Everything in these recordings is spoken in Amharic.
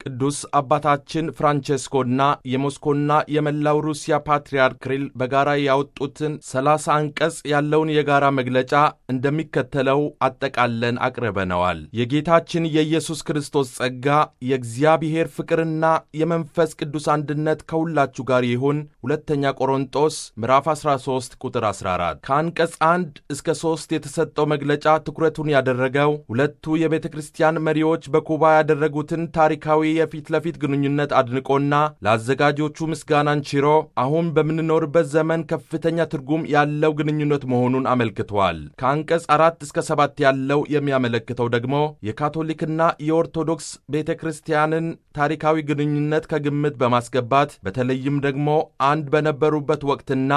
ቅዱስ አባታችን ፍራንቼስኮና የሞስኮና የመላው ሩሲያ ፓትርያርክ ክሪል በጋራ ያወጡትን ሰላሳ አንቀጽ ያለውን የጋራ መግለጫ እንደሚከተለው አጠቃለን አቅርበነዋል። የጌታችን የኢየሱስ ክርስቶስ ጸጋ የእግዚአብሔር ፍቅርና የመንፈስ ቅዱስ አንድነት ከሁላችሁ ጋር ይሁን። ሁለተኛ ቆሮንጦስ ምዕራፍ 13 ቁጥር 14። ከአንቀጽ 1 እስከ 3 የተሰጠው መግለጫ ትኩረቱን ያደረገው ሁለቱ የቤተ ክርስቲያን መሪዎች በኩባ ያደረጉትን ታሪካዊ የፊት ለፊት ግንኙነት አድንቆና ለአዘጋጆቹ ምስጋናን ችሮ አሁን በምንኖርበት ዘመን ከፍተኛ ትርጉም ያለው ግንኙነት መሆኑን አመልክቷል። ከአንቀጽ አራት እስከ ሰባት ያለው የሚያመለክተው ደግሞ የካቶሊክና የኦርቶዶክስ ቤተ ክርስቲያንን ታሪካዊ ግንኙነት ከግምት በማስገባት በተለይም ደግሞ አንድ በነበሩበት ወቅትና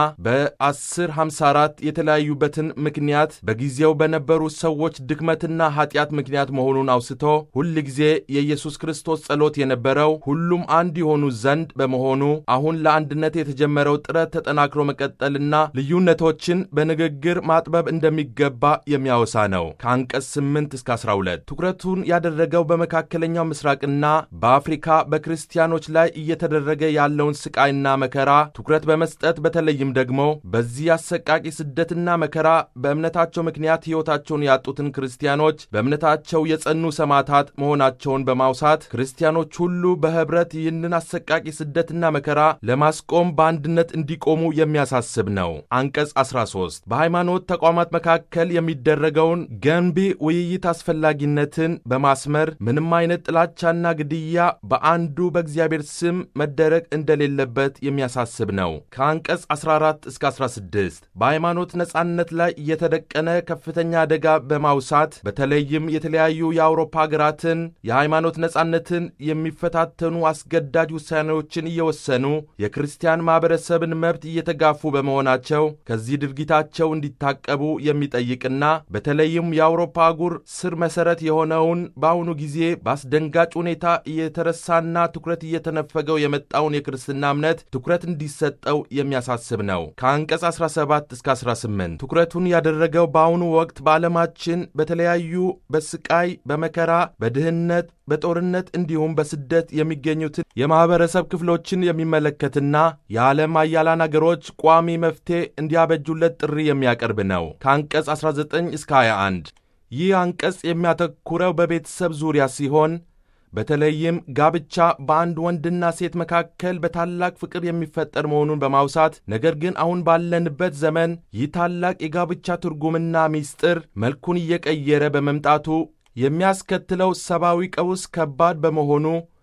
በ1054 የተለያዩበትን ምክንያት በጊዜው በነበሩ ሰዎች ድክመትና ኃጢአት ምክንያት መሆኑን አውስቶ ሁል ጊዜ የኢየሱስ ክርስቶስ ጸሎት የነበረው ሁሉም አንድ የሆኑ ዘንድ በመሆኑ አሁን ለአንድነት የተጀመረው ጥረት ተጠናክሮ መቀጠልና ልዩነቶችን በንግግር ማጥበብ እንደሚገባ የሚያወሳ ነው። ከአንቀጽ 8 እስከ 12 ትኩረቱን ያደረገው በመካከለኛው ምስራቅና በአፍሪካ በክርስቲያኖች ላይ እየተደረገ ያለውን ስቃይና መከራ ትኩረት በመስጠት በተለይም ደግሞ በዚህ አሰቃቂ ስደትና መከራ በእምነታቸው ምክንያት ሕይወታቸውን ያጡትን ክርስቲያኖች በእምነታቸው የጸኑ ሰማዕታት መሆናቸውን በማውሳት ክርስቲያኖች ሁሉ በኅብረት ይህንን አሰቃቂ ስደትና መከራ ለማስቆም በአንድነት እንዲቆሙ የሚያሳስብ ነው። አንቀጽ 13 በሃይማኖት ተቋማት መካከል የሚደረገውን ገንቢ ውይይት አስፈላጊነትን በማስመር ምንም አይነት ጥላቻና ግድያ በአንዱ በእግዚአብሔር ስም መደረግ እንደሌለበት የሚያሳስብ ነው። ከአንቀጽ 14 እስከ 16 በሃይማኖት ነጻነት ላይ የተደቀነ ከፍተኛ አደጋ በማውሳት በተለይም የተለያዩ የአውሮፓ ሀገራትን የሃይማኖት ነጻነትን የሚፈታተኑ አስገዳጅ ውሳኔዎችን እየወሰኑ የክርስቲያን ማኅበረሰብን መብት እየተጋፉ በመሆናቸው ከዚህ ድርጊታቸው እንዲታቀቡ የሚጠይቅና በተለይም የአውሮፓ አህጉር ስር መሠረት የሆነውን በአሁኑ ጊዜ በአስደንጋጭ ሁኔታ እየተረሳና ትኩረት እየተነፈገው የመጣውን የክርስትና እምነት ትኩረት እንዲሰጠው የሚያሳስብ ነው። ከአንቀጽ 17 እስከ 18 ትኩረቱን ያደረገው በአሁኑ ወቅት በዓለማችን በተለያዩ በስቃይ፣ በመከራ፣ በድህነት በጦርነት እንዲሁም በስደት የሚገኙትን የማኅበረሰብ ክፍሎችን የሚመለከትና የዓለም አያላን አገሮች ቋሚ መፍትሔ እንዲያበጁለት ጥሪ የሚያቀርብ ነው። ከአንቀጽ 19 እስከ 21 ይህ አንቀጽ የሚያተኩረው በቤተሰብ ዙሪያ ሲሆን በተለይም ጋብቻ በአንድ ወንድና ሴት መካከል በታላቅ ፍቅር የሚፈጠር መሆኑን በማውሳት ነገር ግን አሁን ባለንበት ዘመን ይህ ታላቅ የጋብቻ ትርጉምና ምስጢር መልኩን እየቀየረ በመምጣቱ የሚያስከትለው ሰብአዊ ቀውስ ከባድ በመሆኑ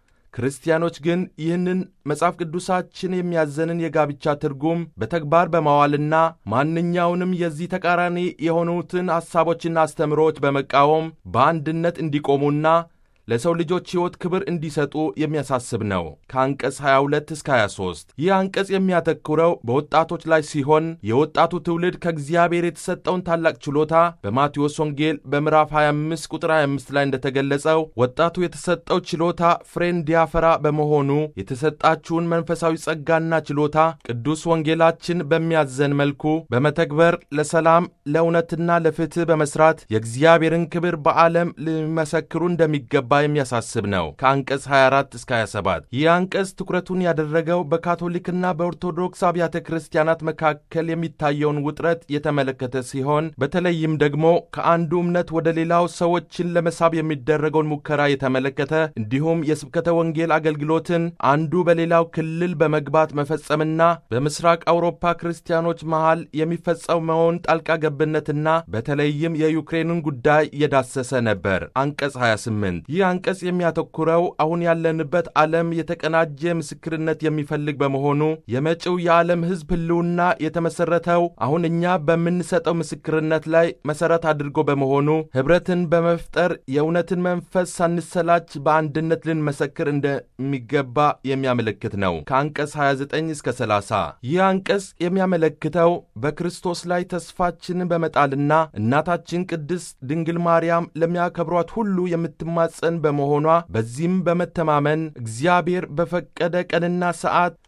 ክርስቲያኖች ግን ይህንን መጽሐፍ ቅዱሳችን የሚያዘንን የጋብቻ ትርጉም በተግባር በማዋልና ማንኛውንም የዚህ ተቃራኒ የሆኑትን ሐሳቦችና አስተምሮዎች በመቃወም በአንድነት እንዲቆሙና ለሰው ልጆች ሕይወት ክብር እንዲሰጡ የሚያሳስብ ነው። ከአንቀጽ 22 እስከ 23 ይህ አንቀጽ የሚያተኩረው በወጣቶች ላይ ሲሆን የወጣቱ ትውልድ ከእግዚአብሔር የተሰጠውን ታላቅ ችሎታ በማቴዎስ ወንጌል በምዕራፍ 25 ቁጥር 25 ላይ እንደተገለጸው ወጣቱ የተሰጠው ችሎታ ፍሬ እንዲያፈራ በመሆኑ የተሰጣችሁን መንፈሳዊ ጸጋና ችሎታ ቅዱስ ወንጌላችን በሚያዘን መልኩ በመተግበር ለሰላም ለእውነትና ለፍትሕ በመስራት የእግዚአብሔርን ክብር በዓለም ሊመሰክሩ እንደሚገባ የሚያሳስብ ነው። ከአንቀጽ 24 እስከ 27 ይህ አንቀጽ ትኩረቱን ያደረገው በካቶሊክና በኦርቶዶክስ አብያተ ክርስቲያናት መካከል የሚታየውን ውጥረት የተመለከተ ሲሆን በተለይም ደግሞ ከአንዱ እምነት ወደ ሌላው ሰዎችን ለመሳብ የሚደረገውን ሙከራ የተመለከተ እንዲሁም የስብከተ ወንጌል አገልግሎትን አንዱ በሌላው ክልል በመግባት መፈጸምና በምስራቅ አውሮፓ ክርስቲያኖች መሃል የሚፈጸመውን ጣልቃ ገብነትና በተለይም የዩክሬንን ጉዳይ እየዳሰሰ ነበር። አንቀጽ 28 ይህ አንቀጽ የሚያተኩረው አሁን ያለንበት ዓለም የተቀናጀ ምስክርነት የሚፈልግ በመሆኑ የመጪው የዓለም ሕዝብ ሕልውና የተመሠረተው አሁን እኛ በምንሰጠው ምስክርነት ላይ መሠረት አድርጎ በመሆኑ ኅብረትን በመፍጠር የእውነትን መንፈስ ሳንሰላች በአንድነት ልንመሰክር እንደሚገባ የሚያመለክት ነው። ከአንቀጽ 29 እስከ 30 ይህ አንቀጽ የሚያመለክተው በክርስቶስ ላይ ተስፋችንን በመጣልና እናታችን ቅድስት ድንግል ማርያም ለሚያከብሯት ሁሉ የምትማጸን በመሆኗ በዚህም በመተማመን እግዚአብሔር በፈቀደ ቀንና ሰዓት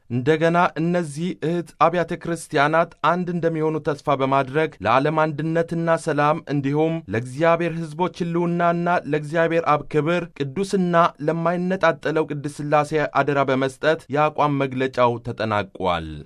እንደገና እነዚህ እህት አብያተ ክርስቲያናት አንድ እንደሚሆኑ ተስፋ በማድረግ ለዓለም አንድነትና ሰላም እንዲሁም ለእግዚአብሔር ሕዝቦች ሕልውናና ለእግዚአብሔር አብ ክብር ቅዱስና ለማይነጣጠለው ቅድስት ሥላሴ አደራ በመስጠት የአቋም መግለጫው ተጠናቋል።